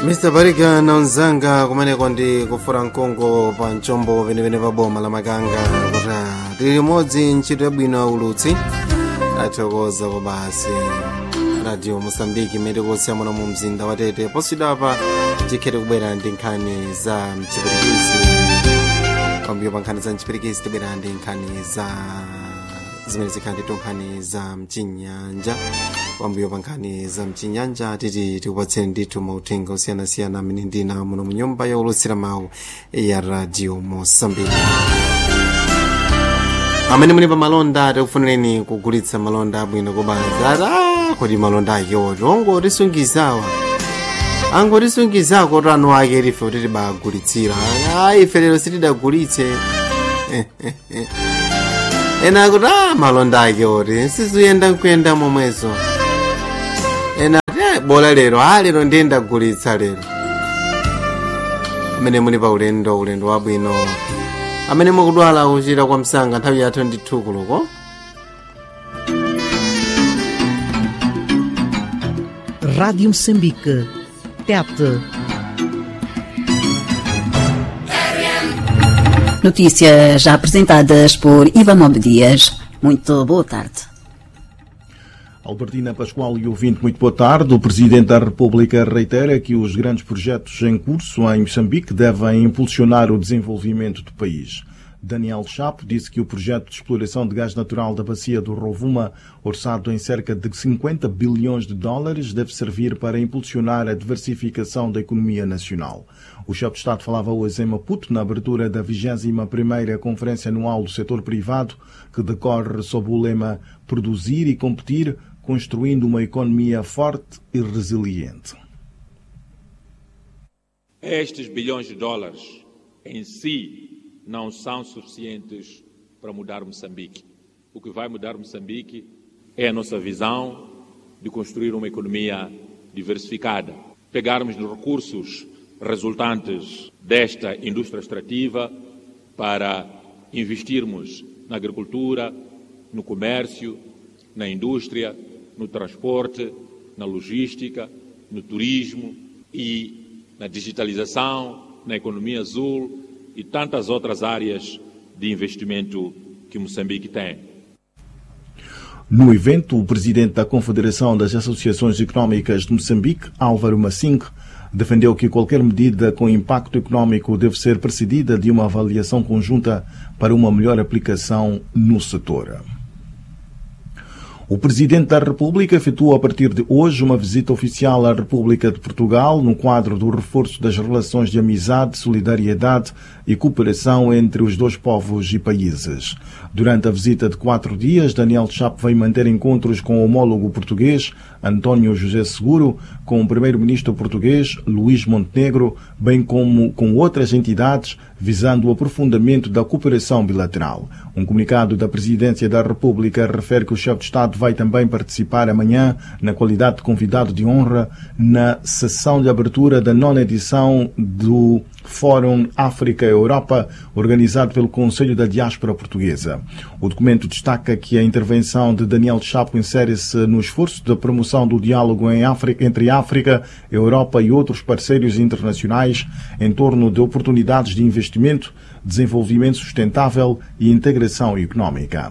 mr barika naunzanga kumeneko ndi kufura mkongo pa mchombo penepene pa boma la makanga kuti tili limodzi ntchito yabwino aulutsi athokoza kwa basi radio mosambiki imene kusiya muno mu mzinda wa tete posidapa tikhete kubwera ndi nkhani za mchipirikisi pambuyo pa nkhani za mchipirikisi tibwera ndi nkhani za zimene zikhale ndi nkhani za mchinyanja pambuyo pa nkhani za mchinyanja titi tikupatseni ndithu mauthenga osiyanasiyana amene ndina muno mu nyumba yaulutsira mawu ya radio mosambiki amene muli pa malonda tikufunireni kugulitsa malonda abwino kobaza kodi malonda akewo ongotisungizawa angotisungizako tano ake tife kuti tibagulitsira ayi ife lero sitidagulitse ena akuti a malonda ake oti sizuyenda nkuyenda momwezo ena ati bola lero a lero ndiye ndagulitsa lero amene muli pa ulendo ulendo wabwino amene mukudwala kuchira kwa msanga nthawi yathu ndi thukuloko Rádio Moçambique. TET. Notícias já apresentadas por Ivanov Dias. Muito boa tarde. Albertina Pascoal e ouvinte, muito boa tarde. O Presidente da República reitera que os grandes projetos em curso em Moçambique devem impulsionar o desenvolvimento do país. Daniel Chapo disse que o projeto de exploração de gás natural da bacia do Rovuma, orçado em cerca de 50 bilhões de dólares, deve servir para impulsionar a diversificação da economia nacional. O chefe de Estado falava hoje em Maputo, na abertura da 21ª Conferência Anual do Setor Privado, que decorre sob o lema Produzir e Competir, construindo uma economia forte e resiliente. Estes bilhões de dólares em si não são suficientes para mudar Moçambique. O que vai mudar Moçambique é a nossa visão de construir uma economia diversificada. Pegarmos os recursos resultantes desta indústria extrativa para investirmos na agricultura, no comércio, na indústria, no transporte, na logística, no turismo e na digitalização, na economia azul e tantas outras áreas de investimento que Moçambique tem. No evento, o presidente da Confederação das Associações Económicas de Moçambique, Álvaro Massing, defendeu que qualquer medida com impacto económico deve ser precedida de uma avaliação conjunta para uma melhor aplicação no setor. O Presidente da República efetuou a partir de hoje uma visita oficial à República de Portugal no quadro do reforço das relações de amizade, solidariedade e cooperação entre os dois povos e países. Durante a visita de quatro dias, Daniel Chapo veio manter encontros com o homólogo português, António José Seguro, com o primeiro-ministro português, Luís Montenegro, bem como com outras entidades, visando o aprofundamento da cooperação bilateral. Um comunicado da Presidência da República refere que o chefe de Estado vai também participar amanhã, na qualidade de convidado de honra, na sessão de abertura da nona edição do Fórum África-Europa, organizado pelo Conselho da Diáspora Portuguesa. O documento destaca que a intervenção de Daniel Chapo insere-se no esforço da promoção do diálogo África, entre África, Europa e outros parceiros internacionais em torno de oportunidades de investimento, desenvolvimento sustentável e integração económica.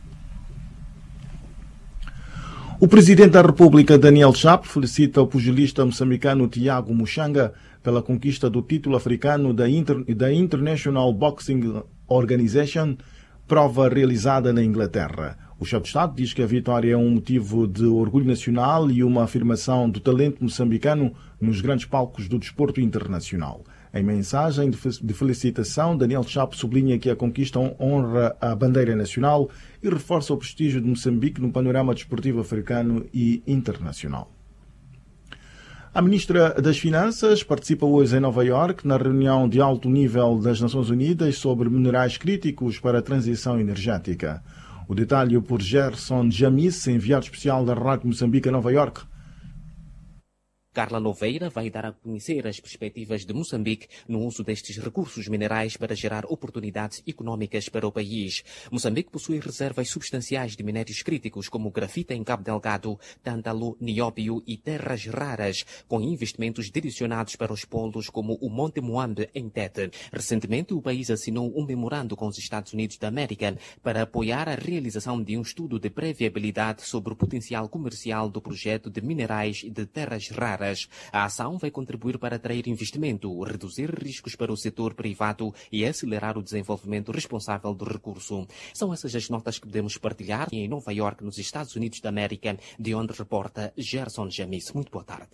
O Presidente da República, Daniel Chapo, felicita o pugilista moçambicano Tiago Muxanga pela conquista do título africano da, Inter da International Boxing Organization, prova realizada na Inglaterra. O chefe de Estado diz que a vitória é um motivo de orgulho nacional e uma afirmação do talento moçambicano nos grandes palcos do desporto internacional. Em mensagem de felicitação, Daniel Chapo sublinha que a conquista honra a bandeira nacional e reforça o prestígio de Moçambique no panorama desportivo africano e internacional. A ministra das Finanças participa hoje em Nova York na reunião de alto nível das Nações Unidas sobre minerais críticos para a transição energética. O detalhe por Gerson Jamis, enviado especial da Rádio Moçambique a Nova York. Carla Noveira vai dar a conhecer as perspectivas de Moçambique no uso destes recursos minerais para gerar oportunidades econômicas para o país. Moçambique possui reservas substanciais de minérios críticos como grafita em Cabo Delgado, tântalo, nióbio e terras raras, com investimentos direcionados para os polos como o Monte Moambe em Tete. Recentemente, o país assinou um memorando com os Estados Unidos da América para apoiar a realização de um estudo de previabilidade sobre o potencial comercial do projeto de minerais de terras raras. A ação vai contribuir para atrair investimento, reduzir riscos para o setor privado e acelerar o desenvolvimento responsável do recurso. São essas as notas que podemos partilhar em Nova York, nos Estados Unidos da América, de onde reporta Gerson Jamis. Muito boa tarde.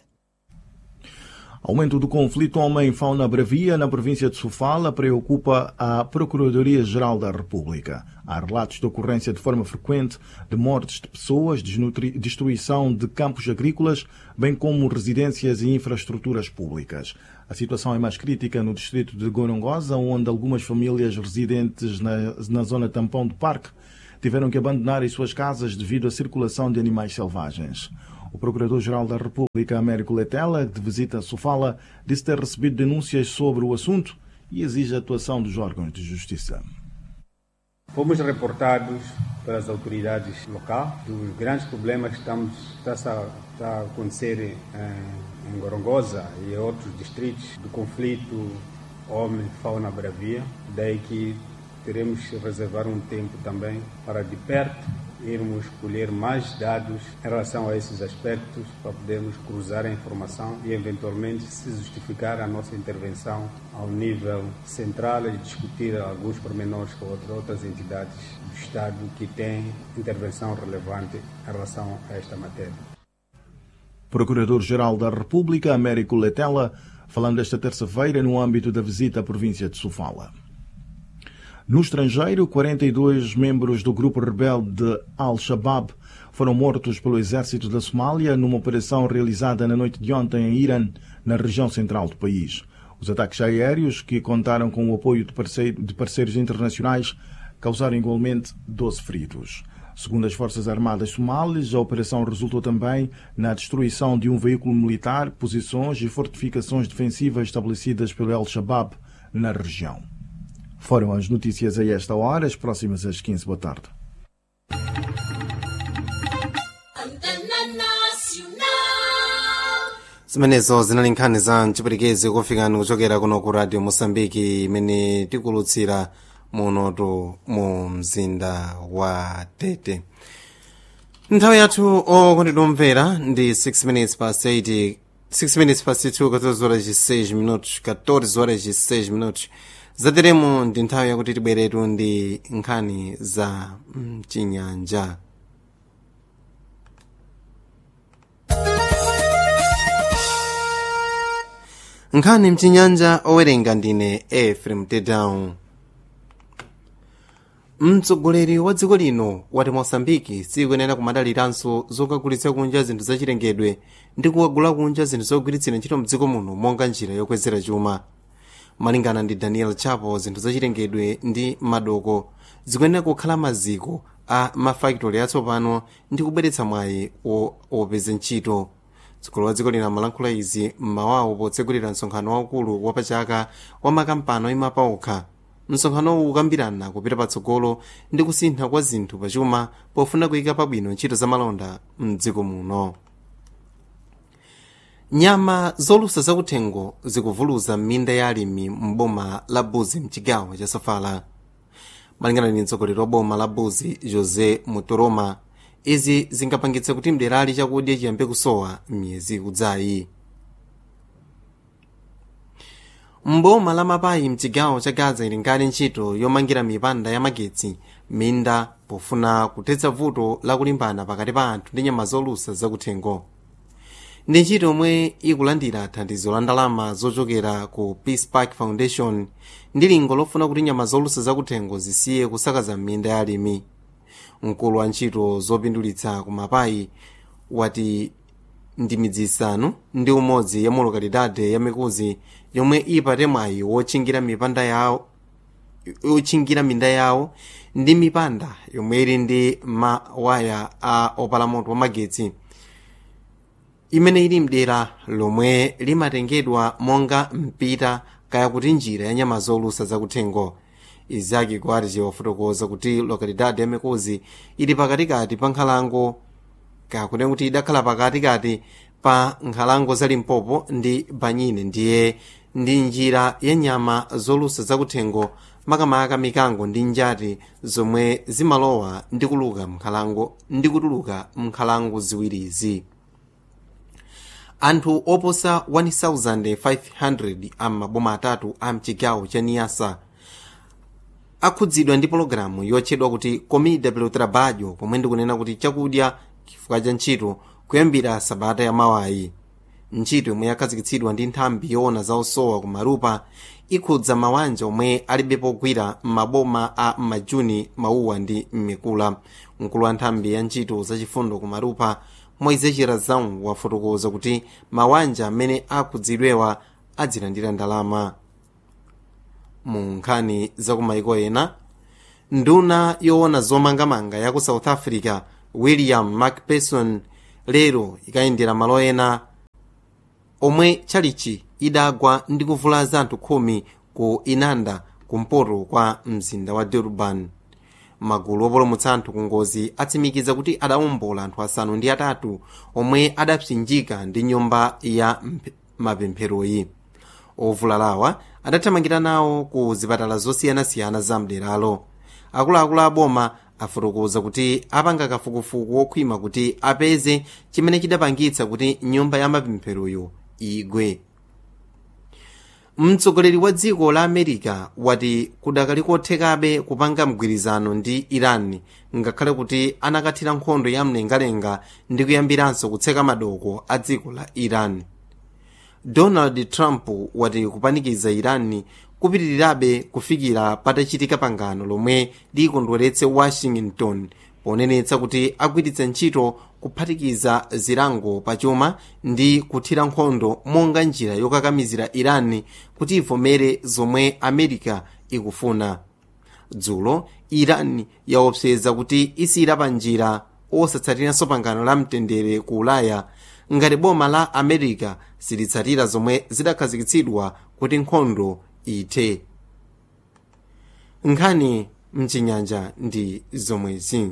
Aumento do conflito homem-fauna bravia na província de Sofala preocupa a Procuradoria-Geral da República. Há relatos de ocorrência de forma frequente de mortes de pessoas, destruição de campos agrícolas, bem como residências e infraestruturas públicas. A situação é mais crítica no distrito de Gorongosa, onde algumas famílias residentes na, na zona tampão do parque tiveram que abandonar as suas casas devido à circulação de animais selvagens. O Procurador-Geral da República, Américo Letela, de visita a Sofala, disse ter recebido denúncias sobre o assunto e exige a atuação dos órgãos de justiça. Fomos reportados pelas autoridades locais dos grandes problemas que estamos, está, está a acontecer em, em Gorongosa e outros distritos do conflito homem-fauna bravia. Daí que teremos que reservar um tempo também para de perto irmos colher mais dados em relação a esses aspectos para podermos cruzar a informação e eventualmente se justificar a nossa intervenção ao nível central e discutir alguns pormenores com outras entidades do Estado que têm intervenção relevante em relação a esta matéria. Procurador-Geral da República, Américo Letela, falando esta terça-feira no âmbito da visita à província de Sofala. No estrangeiro, 42 membros do grupo rebelde Al-Shabaab foram mortos pelo exército da Somália numa operação realizada na noite de ontem em Irã, na região central do país. Os ataques aéreos, que contaram com o apoio de, parceiro, de parceiros internacionais, causaram igualmente 12 feridos. Segundo as Forças Armadas Somalis, a operação resultou também na destruição de um veículo militar, posições e fortificações defensivas estabelecidas pelo Al-Shabaab na região. Foram as notícias a esta hora, as próximas às 15. Boa tarde. zimenezo zinali nkhani za mchipwitikizi kufikani kuchokera kuno ku radio mosambiki imene tikulutsira munotu mu mzinda wa tete nthawi yathu okondedwa omvera ndi 6 minutes past 8 6 minutes past 2 14 horas de 6 minutos 14 horas de 6 minutos zateremo ndi nthawi yakuti tibweretu ndi nkhani za mchinyanja nkhani mchinyanja owerenga ndine efrem tedown mtsogoleri wa dziko lino wati mosambiki sikuyenera kumadaliranso zokagulitsa kunja zinthu zachilengedwe ndi kukagula kunja zinthu zogwiritsira ntchito mdziko muno monga njira yokwezera chuma malingana ndi daniel chapo zinthu zachilengedwe ndi madoko zikuyenera kukhala maziko a mafakitoli atsopano ndi kubweretsa mwayi wopeza ntchito mtsogoleri wa dziko lino amalankhula izi mmawawo potsegulira msonkhano waukulu wapachaka wa makampani oyima paokha msonkhanowu ukambirana kupita patsogolo ndi kusintha kwa zinthu pachuma pofuna kuyika pabwino ntchito za malonda mdziko muno nyama zolusa zakuthengo zikuvuluza m'minda ya alimi m'boma la buzi mchigawo cha sofala malingana ndi mtsogoleri wa boma la buzi josé mutoroma izi zingapangitse kuti mderali chakudya chiyambe kusowa m'miyezi ikudzayi mboma la mapayi mchigawo cha gaza ili nkali ntchito yomangira mipanda ya magetsi minda pofuna kuthetsa vuto lakulimbana pakati pa anthu ndi nyama zolusa zakuthengo ndi ntchito yomwe ikulandira thandizo la ndalama zochokera ku peace park foundation ndi lingo lofuna kuti nyama zolusa zakuthengo zisiye kusakaza m'minda ya alimi mkulu wa ntchito zopindulitsa ku mapayi wati ndi midzi isanu ndi umodzi ya mu lokalidade ya mikuzi yomwe ipate mwayi wotchingira mipanda yawo yotchingira minda yawo ndi mipanda yomwe ili ndi mawaya a opala moto wa magetsi imene ili mdera lomwe limatengedwa monga mpita kaya kuti njira ya nyama zolusa zakuthengo izaki kwarje wafotokoza kuti lokalidade ya mikozi ili pakatikati pa nkhalango kakune kuti idakhala pakatikati pa nkhalango za limpopo ndi banyine ndiye ndi njira ya nyama zolusa zakuthengo makamaka mikango ndi njati zomwe zimalowa ndi kuluka mnkhalango ndi kutuluka mnkhalango ziwirizi anthu oposa 1500 am'maboma atatu a mchigawo cha niyasa akhudzidwa ndi pologalamu yotchedwa kuti comida pelo trabalho pomwe ndikunena kuti chakudya chifukwa cha ntchito kuyambira sabata ya mawayi ntchito yomwe yakhazikitsidwa ndi nthambi yoona za osowa ku marupa ikhudza mawanja omwe alibe pogwira m'maboma a majuni mauwa ndi mmikula mkulu wa nthambi ya ntchito zachifundo ku marupa moise chirazão wafotokoza kuti mawanja amene akhudzidwewa adzilandira ndalama mu nkhani za kumaiko ena nduna yoona zomangamanga ya ku south africa william macpherson lero ikayendera malo ena omwe tchalichi idagwa ndi kuvulaza anthu khumi ku inanda kumpoto kwa mzinda wa durban magulu opulumutsa anthu ku ngozi atsimikiza kuti adawombola anthu asanu ndi atatu omwe adapsinjika ndi nyumba ya mapempheroyi ovulalawa adathamangira nawo ku zipatala zosiyanasiyana za mderalo akuluakulu aboma afotokoza kuti apanga kafukufuku wokhwima kuti apeze chimene chidapangitsa kuti nyumba ya mapempheroyo igwe mtsogoleri wa dziko la america wati kudakali kothekabe kupanga mgwirizano ndi iran ngakhale kuti anakathira nkhondo ya mlengalenga ndi kuyambiranso kutseka madoko a dziko la iran donald trump wati kupanikiza iran kupitirirabe kufikira patachitika pangano lomwe likondweretse washington ponenetsa kuti agwiritsa ntchito kuphatikiza zilango pachuma ndi kuthira nkhondo monga njira yokakamizira iran kuti ivomere zomwe america ikufuna dzulo iran yaopseza kuti isiyira pa njira osatsatiranso pangano la mtendere ku ulaya ngati boma la america silitsatira zomwe zidakhazikitsidwa kuti nkhondo ithe nkhani mchinyanja ndi zomwezi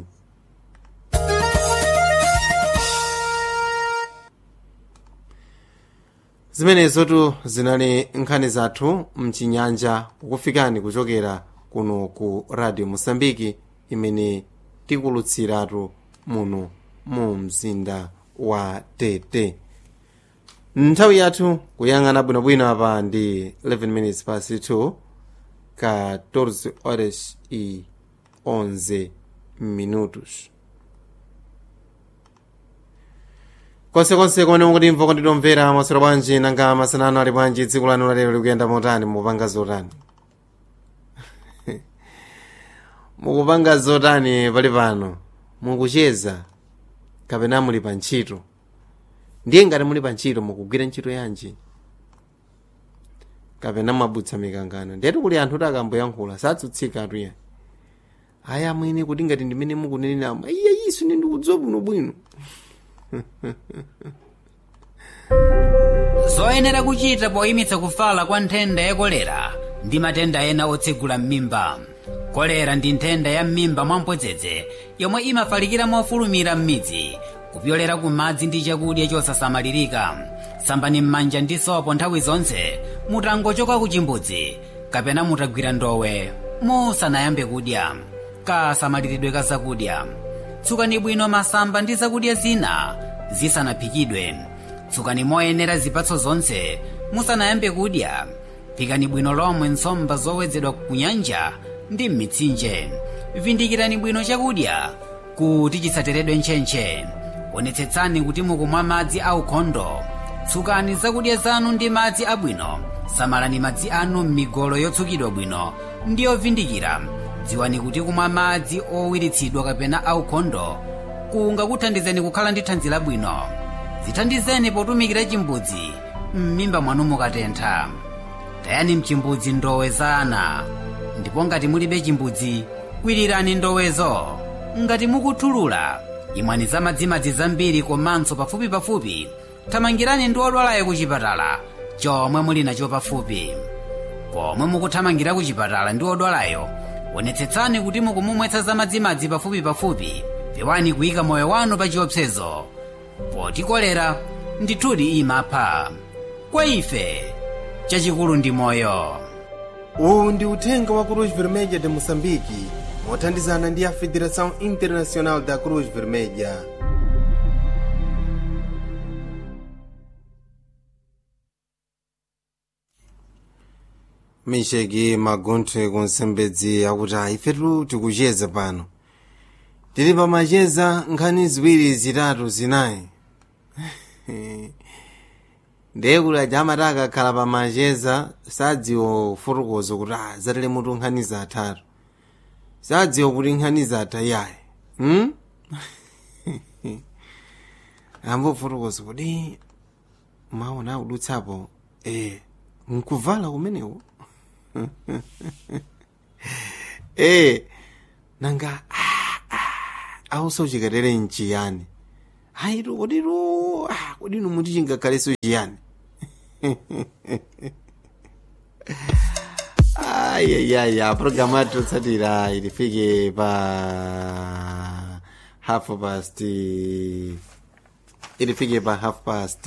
zimenezotu zinali nkhani zathu mchinyanja kukufikani kuchokera kuno ku radio mosambiki imene tikulutsiratu muno mu mzinda wa tete nthawi yathu kuyang'ana bwinobwino apa ndi 11 minutes past 2 14 horas e 11 minutos konsekonse komwe mukutimva konditomvera mwaswera bwanji nanga masanano ali bwanji tsiku lanu lalero likuyenda motani mukupanga zotani mukupanga zotani pali pano mukucheza kapena muli pa ntchito ndiye ngati muli pa ntchito mukugwira ntchito yanji kapena mwabutsa mikangano ndetu kuli anthu kuti akamboyankhula satsutsika atuya aya mwene kuti ngati ndimene mukuneneramu iya isu ndikudziwa bwinobwino zoyenera kuchita poyimitsa kufala kwa nthenda ya kolera ndi matenda ena otsegula m'mimba kolera ndi nthenda ya m'mimba mwamphodzedze yomwe imafalikira mofulumira m'midzi kupyolera ku madzi ndi chakudya chosasamalirika sambani m'manja ndi sopo nthawi zonse mutangochoka ku chimbudzi kapena mutagwira ndowe musanayambe kudya kasamaliridwe ka zakudya tsukani bwino masamba ndi zakudya zina zisanaphikidwe tsukani moyenera zipatso zonse musanayambe kudya phikani bwino lomwe nsomba zowedzedwa ku nyanja ndi m'mitsinje vindikirani bwino chakudya kuti chisateredwe ntchentche onetsetsani kuti mukumwa madzi aukhondo tsukani zakudya zanu ndi madzi abwino samalani madzi anu m'migolo yotsukidwa bwino ndi yovindikira dziwani kuti kumwa madzi owiritsidwa kapena aukhondo kungakuthandizeni kukhala ndi thanzi labwino zithandizeni potumikira chimbudzi m'mimba mwanu mukatentha tayani mchimbudzi ndowe za ana ndipo ngati mulibe chimbudzi kwirirani ndowezo ngati mukuthulula imwani za madzimadzi zambiri komanso pafupipafupi thamangirani ndi odwalayo ku chipatala chomwe muli nacho pafupi pomwe mukuthamangira ku chipatala ndi odwalayo onetsetsani kuti mukumumwetsa za madzimadzi pafupipafupi pewani kuyika moyo wanu pa chiopsezo poti kolera ndithudi imapha kwa ife chachikulu ndi moyo uwu ndi uthenga wa cruz vermelha de moçambique mothandizana ndi a federação internacional da cruz vermelha misheki magonthe kunsembedzi akuti ifetu tikucheza pano tili pamacheza nkhani ziwiri zitatu zinayi ndiye kuti aja amati akakhala pamacheza sadziwa fotokozo kuti ah zatele mutu nkhani zatatu sadziwa kuti nkhani zatha yayi hmm? ambo fotokozo kuti maona akudutsapo eh nkuvala kumeneko eh nanga awuso chikatere nchiyani hayitu koditu ah, kodinu muti chingakhaleso chiyani ayayaya programu yathu yotsatira ilifike pa half past ilifike pa half past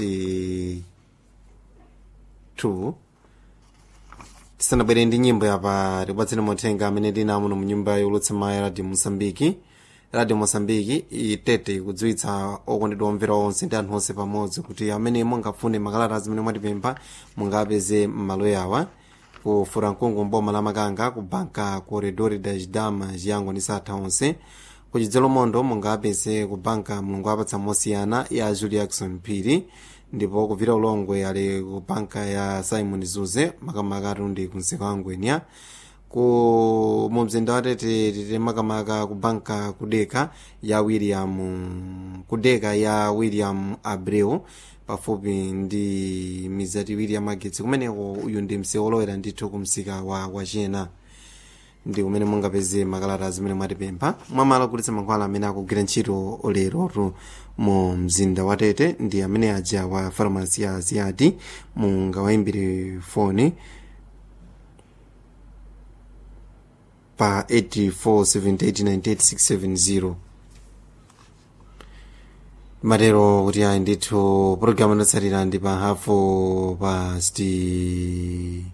two tisanabwere ndi nyimbo yapa tikupatseni mothenga amene tinawo muno mu nyumba yolutsa mayi radio mosambiki radio mosambiki itete ikudziwitsa okondedwa omvera onse ndi anthu onse pamodzi kuti amene mungafune makalata zimene mwatipempha mungapeze m'malo yawa ku furankungu mboma la makanga ku banka corredor das damas yango ndi satha onse ku chidzelo mondo mungapeze ku banka mulungu apatsa mosiyana ya julie jackson phiri ndipo kuvira ulongwe ali ku banka ya simon zuze makamaka atundi ku msika wa ngwenya ku mumzinda watete tite makamaka ku banka kudeka ya william kudeka ya william abreu pafupi ndi mizati iwiri ya magetsi kumeneko uyu ndi msewu olowera ndithu ku msika wa wachena ndi kumene mungapeze makalata zimene mwatipempha mwamala kulitsa mankhwala amene akugwira ntchito lerotu mu mzinda wa tete ndi amene aja wa farmasi ya aziyati mungawayimbire foni pa 84789867 matero kuti ayi ndithu pologalamu inotsatira ndi pa hafu past 2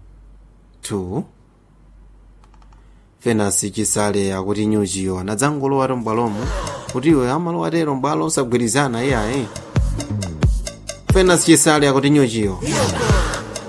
fenasi chisale akuti nyuchiyo anadzangolowa mbwalomo kuti iwe amalowa tero mbwalo osagwirizana iyayi fenasi chisale akuti nyuchiyo